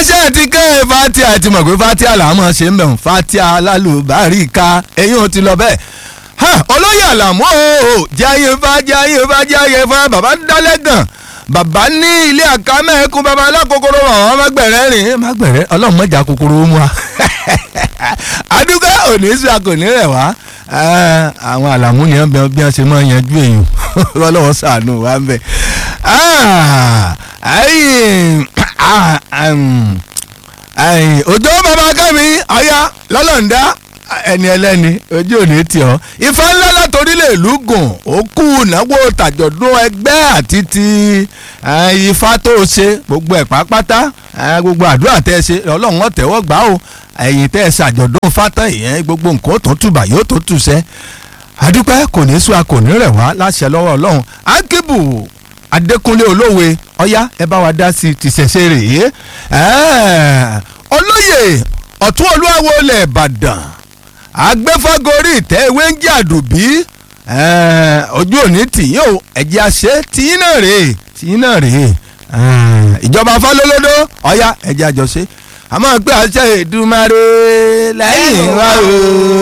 ṣe ti ké fatia ti mọ̀ pé fatia là á mọ̀ ṣe ń bẹ̀rù fatia lálùbáríkà eyín ò ti lọ bẹ́ẹ̀ olóyè àlàmú o jáyé fa jáyé fa jáyé fa bàbá dálẹ́gàn bàbá ní ilé àkámẹ́ẹ̀kún bàbá alákòókòrò àwọn mágbẹ̀rẹ́ rìn mágbẹ̀rẹ́ ọlọ́run mọ̀jà kòkòrò mu wa adúgbò òní sí akòní rẹ̀ wá àwọn àlàmú yẹn bẹ bí wọ́n ṣe máa yanjú èèyàn ọlọ́run ṣàánú wa ń bẹ̀ òjò bàbá kẹ́mi ọ̀ya lọ́lọ́ǹda ẹni ẹlẹ́ni ojú ò ní tì ọ́ ifá ńlá látòrílẹ̀ ìlú gùn ó kú ìnáwó tàjọ̀dún ẹgbẹ́ àti ti ifá tó ṣe gbogbo ẹ̀ pápátá gbogbo àdúrà tẹ́ ẹ ṣe ọlọ́run ọ̀tẹ̀wọ́ gbà ó ẹ̀yìn tẹ́ ẹ ṣàjọ̀dún fátán ìyẹn gbogbo nǹkan tó tùbà yóò tó tùṣẹ́ àdúpẹ́ kò ní sùn a kò ní rẹ̀ wá láṣẹ lọ́wọ́ ọlọ́run akíbù adékúnlé olówe ọ̀yá ẹ bá wa dá sí i ti ṣẹ̀ṣẹ̀ rèé olóyè ọ̀tún olúwawo ilẹ̀ ìbàdàn agbẹ́fọ́gorí ìtẹ́ ewé ń jẹ́ àdùbí ojú òní tìyín o ẹ̀jẹ̀ àṣẹ tìyín náà rèé tìyín náà rèé ìjọba fọlọ́lọ́dọ́ ọ̀yá ẹ̀jẹ̀ àjọṣe àmọ́ pé àṣẹ Èdùmàrè lẹ́yìn wa o.